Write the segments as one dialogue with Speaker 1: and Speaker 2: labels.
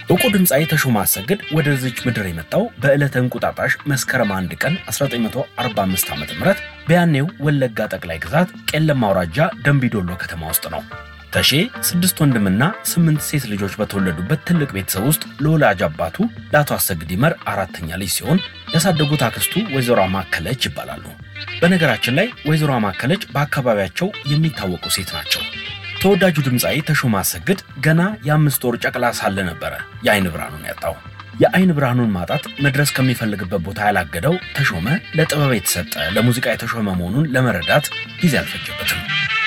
Speaker 1: እውቁ ድምፃዊ ተሾመ አሰግድ ወደዚች ምድር የመጣው በዕለተ እንቁጣጣሽ መስከረም አንድ ቀን 1945 ዓ ም በያኔው ወለጋ ጠቅላይ ግዛት ቄለም አውራጃ ደንቢዶሎ ከተማ ውስጥ ነው። ተሼ ስድስት ወንድምና ስምንት ሴት ልጆች በተወለዱበት ትልቅ ቤተሰብ ውስጥ ለወላጅ አባቱ ለአቶ አሰግድ ይመር አራተኛ ልጅ ሲሆን ያሳደጉት አክስቱ ወይዘሮ ማከለች ይባላሉ። በነገራችን ላይ ወይዘሮ ማከለች በአካባቢያቸው የሚታወቁ ሴት ናቸው። ተወዳጁ ድምፃዊ ተሾመ አሰግድ ገና የአምስት ወር ጨቅላ ሳለ ነበረ የአይን ብርሃኑን ያጣው። የአይን ብርሃኑን ማጣት መድረስ ከሚፈልግበት ቦታ ያላገደው ተሾመ ለጥበብ የተሰጠ ለሙዚቃ የተሾመ መሆኑን ለመረዳት ጊዜ አልፈጀበትም።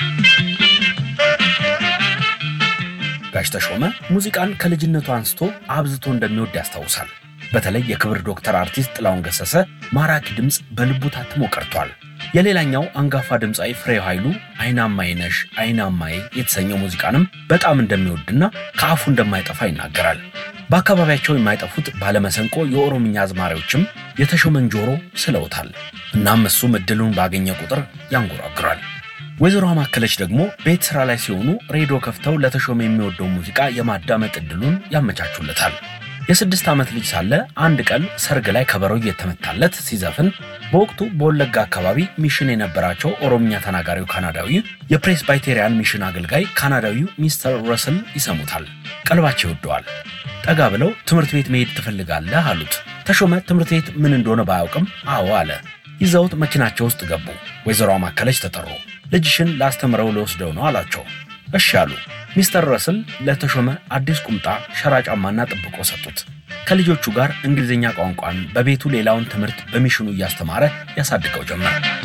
Speaker 1: ጋሽ ተሾመ ሙዚቃን ከልጅነቱ አንስቶ አብዝቶ እንደሚወድ ያስታውሳል። በተለይ የክብር ዶክተር አርቲስት ጥላሁን ገሰሰ ማራኪ ድምፅ በልቡ ታትሞ ቀርቷል። የሌላኛው አንጋፋ ድምፃዊ ፍሬው ኃይሉ አይናማዬ ነሽ አይናማዬ የተሰኘው ሙዚቃንም በጣም እንደሚወድና ከአፉ እንደማይጠፋ ይናገራል። በአካባቢያቸው የማይጠፉት ባለመሰንቆ የኦሮምኛ አዝማሪዎችም የተሾመን ጆሮ ስለውታል። እናም እሱም እድሉን ባገኘ ቁጥር ያንጎራግራል። ወይዘሮ ማከለች ደግሞ ቤት ስራ ላይ ሲሆኑ ሬዲዮ ከፍተው ለተሾመ የሚወደው ሙዚቃ የማዳመጥ እድሉን ያመቻቹለታል። የስድስት ዓመት ልጅ ሳለ አንድ ቀን ሰርግ ላይ ከበሮ እየተመታለት ሲዘፍን በወቅቱ በወለጋ አካባቢ ሚሽን የነበራቸው ኦሮምኛ ተናጋሪው ካናዳዊ የፕሬስባይቴሪያን ሚሽን አገልጋይ ካናዳዊው ሚስተር ረስል ይሰሙታል። ቀልባቸው ይወደዋል። ጠጋ ብለው ትምህርት ቤት መሄድ ትፈልጋለህ አሉት። ተሾመ ትምህርት ቤት ምን እንደሆነ ባያውቅም አዎ አለ። ይዘውት መኪናቸው ውስጥ ገቡ። ወይዘሮ ማከለች ተጠሩ። ልጅሽን ላስተምረው ልወስደው ነው አላቸው። እሺ አሉ። ሚስተር ረስል ለተሾመ አዲስ ቁምጣ፣ ሸራ ጫማና ጥብቆ ሰጡት። ከልጆቹ ጋር እንግሊዝኛ ቋንቋን በቤቱ ሌላውን ትምህርት በሚሽኑ እያስተማረ ያሳድገው ጀመር።